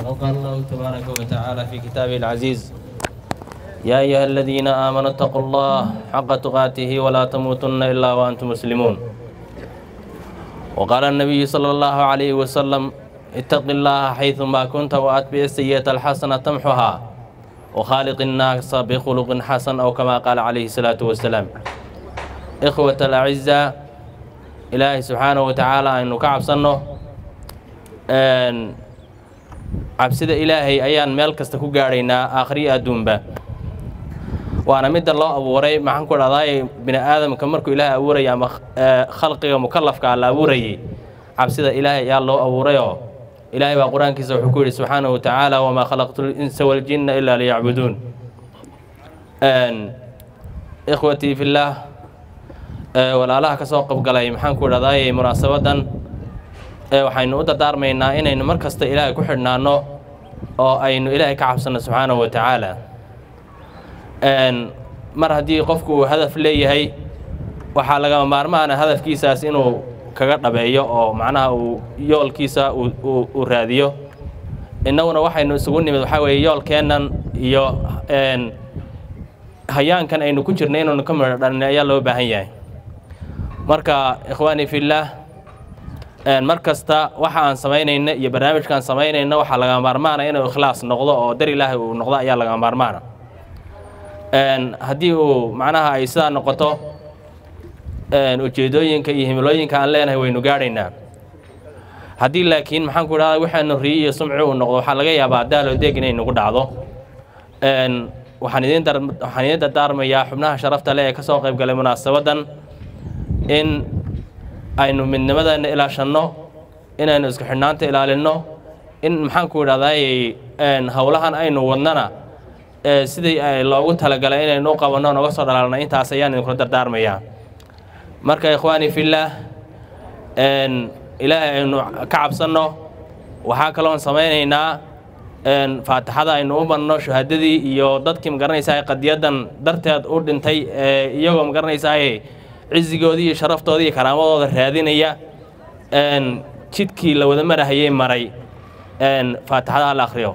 وقال الله تبارك وتعالى في كتابه العزيز يا أيها الذين آمنوا اتقوا الله حق تقاته ولا تموتن إلا وأنتم مسلمون وقال النبي صلى الله عليه وسلم اتق الله حيثما كنت وأتبع السيئة الحسنة تمحها وخالق الناس بخلق حسن أو كما قال عليه الصلاة والسلام إخوة الأعزاء إلهي سبحانه وتعالى أنه كعب صنه cabsida ilaahay ayaan meel kasta ku gaadhaynaa aakhriyo adduunba waana midda loo abuuray maxaan ku dhahdaay bini aadamka markuu ilaahay abuurayay ama khalqiga mukallafka la abuurayay cabsida ilaahay ayaa loo abuurayoo ilaahay baa qur-aankiisa wuxuu ku yidhi subxaanahu watacaala wamaa khalaqtu linsa waljinna ilaa liyacbuduun ikhwatii fillaah walaalaha ka soo qabgalay maxaan ku dhahdaay munaasabadan waxaynu u dardaarmaynaa inaynu mar kasta ilaahay ku xidhnaanno oo aynu ilaahay ka cabsanno subxaanahu wa tacaala mar haddii qofku uu hadaf leeyahay waxaa lagama maarmaana hadafkiisaas inuu kaga dhabeeyo oo macnaha uu yoolkiisa uu raadiyo innaguna waxaynu isugu nimid waxaa weeye yoolkeennan iyo hayaankan aynu ku jirnay inaynu ka midho dhalin ayaa loo baahan yahay marka ikhwaanii fillaah mar kasta waxa aan samaynayna iyo barnaamijkaan samaynayna waxaa laga maarmaana inuu ikhlaas noqdo oo dar ilaahay uu noqdo ayaa laga maarmaana haddii uu macnaha ay sidaa noqoto ujeedooyinka iyo himilooyinka aan leenahay waynu gaadhaynaa haddii laakiin maxaan ku idhahda waxaanu riyi iyo sumci uu noqdo waxaa laga yaabaa daalo deeg inay nagu dhacdo waxaan idin waxaan idiin dardaarmayaa xubnaha sharafta leh ee ka soo qayb galay munaasabadan in aynu midnimadeenna ilaashanno inaynu isku xidhnaanta ilaalinno in maxaan ku idhahdaay howlahan aynu wadnana sidii loogu talagalay inaynu u qabanno noga soo dhalaalna intaas ayaan idinkula dardaarmayaa marka ikhwaani fillaah ilaahay aynu ka cabsanno waxaa kaloon samaynaynaa faatixada aynu u marno shuhadadii iyo dadkii magaranaysaa qadiyadan darteed u dhintay iyagoo magaranaysaa cizigoodii iyo sharaftoodii iyo karaamadooda raadinaya jidkii la wada marahayay maray faatixada ha la akhriyo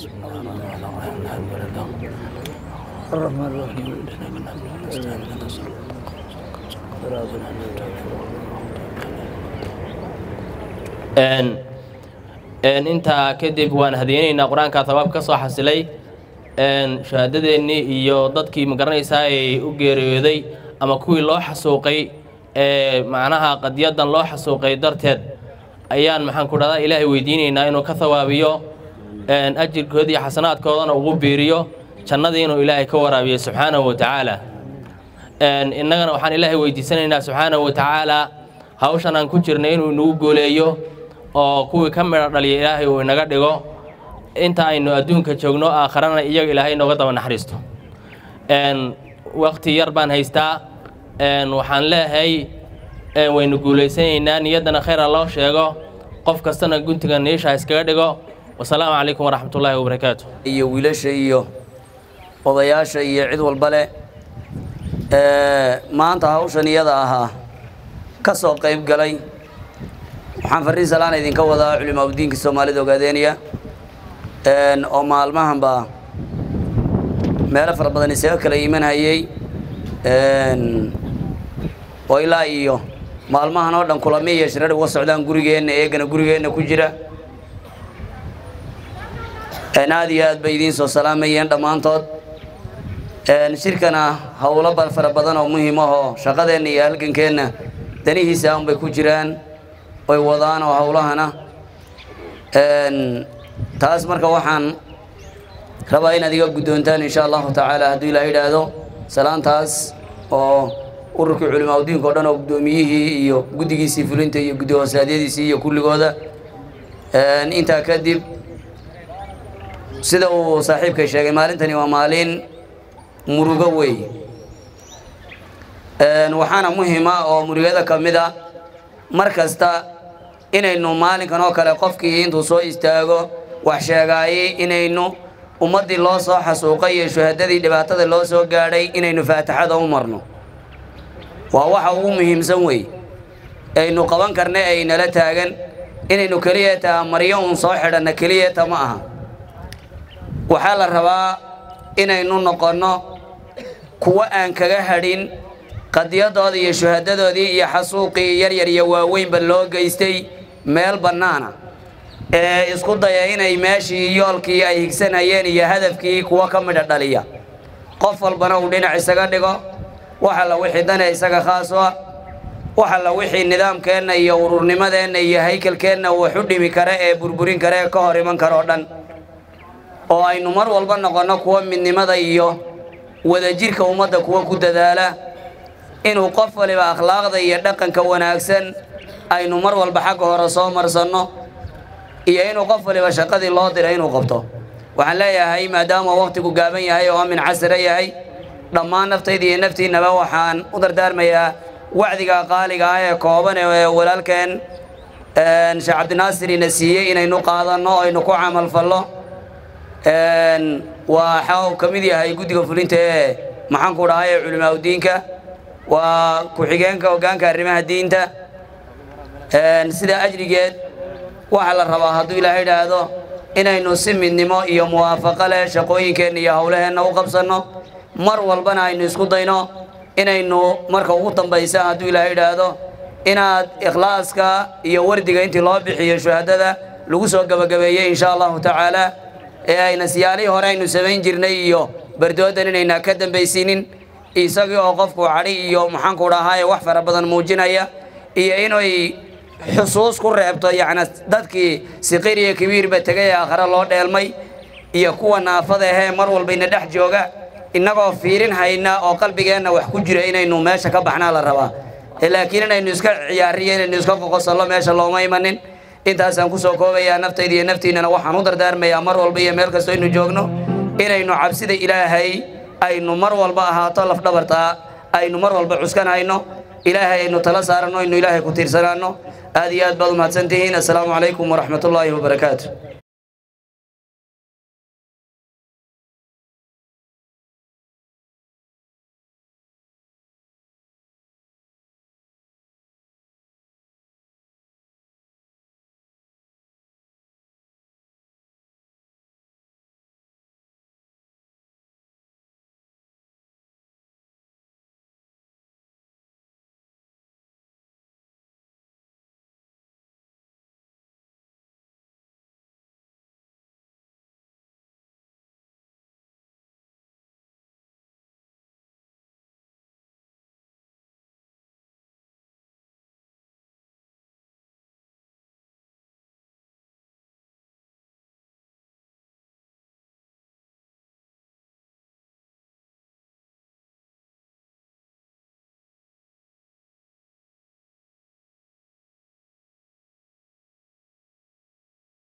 intaa kadib waan hadeynaynaa qur-aanka tabaab ka soo xasilay shahaadadeennii iyo dadkii magaranaysaa ay u geeriyooday ama kuwii loo xasuuqay ee macnaha qadiyadan loo xasuuqay darteed ayaan maxaan ku dhahdaa ilaahay weydiinaynaa inuu ka hawaabiyo ajirkooda iyo xasanaadkoodana ugu biiriyo jannadii inuu ilaahay ka waraabiyo subxaanahu wa tacaala innagana waxaan ilaahay weydiisanaynaa subxaanahu wa tacaala hawshan aan ku jirnay inuu inagu gooleeyo oo kuwii ka midho dhaliya ilaahay uu inaga dhigo inta aynu adduunka joogno aakharana iyaga ilaahay inooga daba naxariisto waqti yar baan haystaa waxaan leeyahay waynu guulaysanaynaa niyaddana khayra loo sheego qof kastana guntiga niisha iskaga dhigo wasalaamu calaykum waraxmatullaahi wabarakaatu iyo wiilasha iyo odayaasha iyo cid walba leh maanta hawshan iyada ahaa ka soo qayb galay waxaan farriin salaan idinka wadaa culimaaudiinka soomaalida ogaadeeniya oo maalmahanba meelo fara badan isaga kala imanhayey oo ilaa iyo maalmahan oo dhan kulami iyo shirar uga socdaan gurigeenna eegana gurigeenna ku jira aad iyo aad bay idiin soo salaamayeen dhammaantood shirkana howlo fara badan oo muhiim ahoo shaqadeenna iyo halgankeenna danihiisa unbay ku jiraan oy wadaan oo howlahana taas marka waxaan rabaa inaad iga guddoontaan insha allahu tacaala hadduu ilaa yidhaahdo salaantaas oo ururkii culimaaudiinka o dhan oo guddoomiyihii iyo guddigiisii fulinta iyo guddi hoosaadyadiisii iyo kulligooda intaa kadib sida uu saaxiibkay sheegay maalintani waa maalin murugo wey waxaana muhiima oo murugada ka mid a mar kasta inaynu maalinkan oo kale qofkii intuu soo istaago wax sheegaayey inaynu ummaddii loo soo xasuuqay iyo shuhadadii dhibaatada loo soo gaadhay inaynu faatixada u marno waa waxa ugu muhiimsan wey aynu qaban karna ay nala taagan inaynu keliyeeta maryo uun soo xidhanna keliyeeta ma aha waxaa la rabaa inaynu noqonno kuwo aan kaga hadhin qadiyadooda iyo shuhadadoodii iyo xasuuqii yaryar iyo waaweynba loo geystay meel bannaana ee isku daya inay meeshii yoolkii ay higsanayeen iyo hadafkii kuwa ka midha dhaliya qof walbana uu dhinac isaga dhigo wax alla wixii dane isaga khaas u ah wax alla wixii nidaamkeenna iyo ururnimadeenna iyo haykalkeenna wax u dhimi kara ee burburin kara ee ka hor iman kara oo dhan oo aynu mar walba noqonno kuwa midnimada iyo wadajirka ummadda kuwa ku dadaala inuu qof waliba akhlaaqda iyo dhaqanka wanaagsan aynu mar walba xagga hore soo marsanno iyo inuu qof waliba shaqadii loo diray inuu qabto waxaan leeyahay maadaama waqtigu gaaban yahay oo amin casira yahay dhammaan naftayda iyo naftiinnaba waxaan u dardaarmayaa wacdiga qaaliga ah ee kooban ee walaalkeen sheekh cabdinaasir ina siiyey inaynu qaadanno o aynu ku camalfallo waxa uu ka mid yahay guddiga fulinta ee maxaanku dhahay ee culimaa udiinka waa ku-xigeenka hoggaanka arrimaha diinta sidaa ajrigeed waxaa la rabaa hadduu ilaahay idhaahdo inaynu si midnimo iyo muwaafaqo leh shaqooyinkeenna iyo howlaheenna u qabsanno mar walbana aynu isku dayno inaynu marka ugu dambaysa hadduu ilaahay idhaahdo inaad ikhlaaska iyo wardiga intii loo bixiyo shuhadada lagu soo gabagabeeyey insha allahu tacaala ee ayna siyaalihii hore aynu samayn jirnay iyo bardoodan inayna ka dambaysiinin isagii oo qofku cadhi iyo maxaanku dhahaa wax fara badan muujinaya iyo inay xusuus ku reebto yacni dadkii siqir iyo kabiirba tegay ee aakhare loo dheelmay iyo kuwa naafada ahee mar walbayna dhex jooga innagoo fiirin hayna oo qalbigeenna wax ku jira inaynu meesha ka baxnaa la rabaa laakiin inaynu iska ciyaariyo inaynu iska qoqosallo meesha looma imanin intaasaan kusoo koobayaa naftayda iyo naftiinnana waxaan u dardaarmayaa mar walba iyo meel kastoo aynu joogno inaynu cabsida ilaahay aynu mar walba ahaato lafdhabartaa aynu mar walba cuskanayno ilaahay aynu tala saaranno aynu ilaahay ku tiirsanaanno aad iyo aad baad umahadsantihiin assalaamu calaykum waraxmatullaahi wabarakaatu